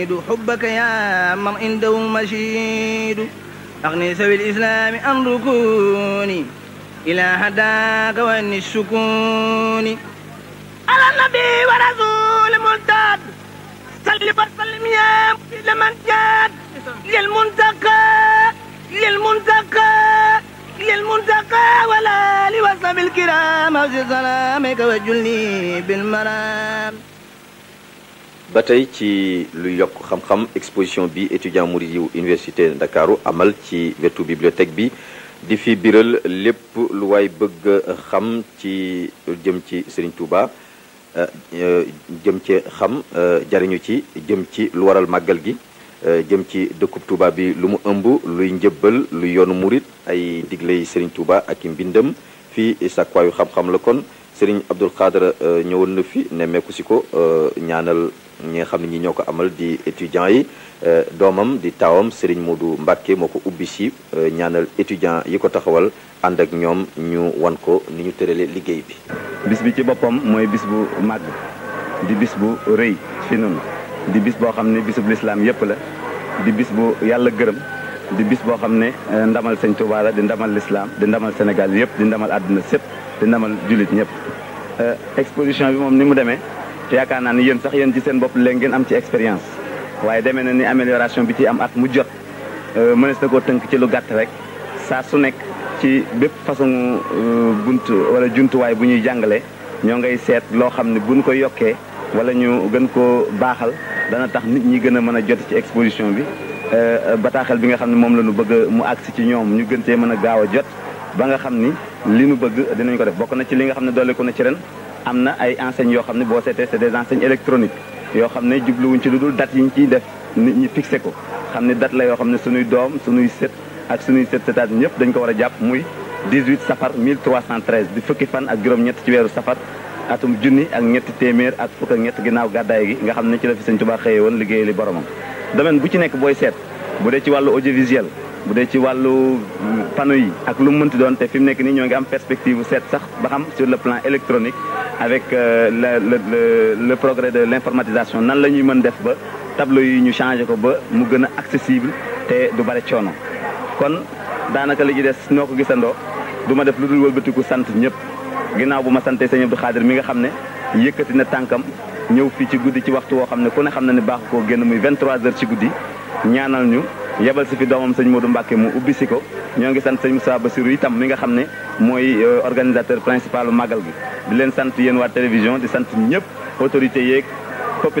حبك يا من عنده مشيد أغني سوي الإسلام عن ركوني إلى هداك وأن السكون على النبي ورسول ملتاد صل وسلم يا لمن جاد للمنتقى للمنتقى للمنتقى ولا لوصف الكرام أوزي سلامك وجلني بالمرام ba tey ci lu yokk xam-xam exposition bi étudiant murid yu université Ndakaaru amal ci wetu bibliothèque bi di fi biral lépp lu waay bëgg xam ci jëm ci Serigne Touba jëm ci xam jariñu ci jëm ci lu waral màggal gi jëm ci dëkkub Touba bi lu mu ëmb luy njëbbal lu yoonu murid ay digley Serigne Touba ak i mbindam fii sàkkwaayu xam-xam la kon Serigne Abdul Khadra ñëwoon na fi nemmeeku si ko ñaanal ñi nga xam ne ñi ñoo ko amal di étudiants yi doomam di taawam Serigne Modou Mbacke moo ko ubbi si ñaanal étudiants yi ko taxawal ànd ak ñoom ñu wan ko ni ñu tëralee liggéey bi. bis bi ci boppam mooy bis bu màgg di bis bu rëy fi noonu di bis boo xam ne bisub lislaam yépp la di bis bu yàlla gërëm di bis boo xam ne ndamal sëñ Touba la di ndamal lislaam di ndamal Sénégal yépp di ndamal àdduna sépp di ndamal jullit ñëpp exposition bi moom ni mu demee. yaakaar naa ni yéen sax yéen ci seen bopp léegi ngeen am ci expérience waaye demee na ni amélioration bi ci am at mu jot mënees na koo tënk ci lu gàtt rek saa su nekk ci bépp façon bunt wala jumtuwaay bu ñuy jàngale ñoo ngay seet loo xam ne buñ ko yokkee wala ñu gën koo baaxal dana tax nit ñi gën a mën a jot ci exposition bi bataaxel bi nga xam ne moom la ñu bëgg mu agsi ci ñoom ñu gën cee mën a gaaw a jot ba nga xam ni li nu bëgg dinañ ko def bokk na ci li nga xam ne dolli ko na ci ren am na ay enseignes yoo xam ne boo seetee c'est des enseignes électroniques yoo xam ne jubluwuñ ci lu dul date yi ñu ciy def nit ñi fixé ko xam ne date la yoo xam ne suñuy doom suñuy sët ak suñuy sët sëtaat ñëpp dañ ko war a jàpp muy 18 safar 1313 di fukki fan ak juróom-ñett ci weeru safar atum junni ak ñetti téeméer ak fukk ak ñett ginnaaw gàddaay gi nga xam ne ci la fi Sëñ Tuubaa xëyee woon liggéey li boromam domaine bu ci nekk booy seet bu dee ci wàllu audiovisuel bu dee ci wàllu panneau yi ak lu mu mënti doon te fi mu nekk nii ñoo ngi am perspective seet sax ba xam sur le plan électronique avec le le le progrès de l'informatisation nan la ñuy mën def ba tableau yi ñu changé ko ba mu gën a accessible te du bare coono. kon daanaka li ci des noo ko gisandoo du ma def lu dul wëlbatiku sant ñëpp ginnaaw bu ma santee sëñ Abdou Khadir mi nga xam ne yëkkati na tànkam ñëw fii ci guddi ci waxtu woo xam ne ku ne xam na ne baax koo génn muy 23 heures ci guddi ñaanal ñu. yebal si fi doomam sëñ Modou Mbacke mu ubbi si ko ñoo ngi sant sëñ Moussa Bassirou itam mi nga xam ne mooy organisateur principal màggal gi di leen sant yéen waa télévision di sant ñëpp autorités yeeg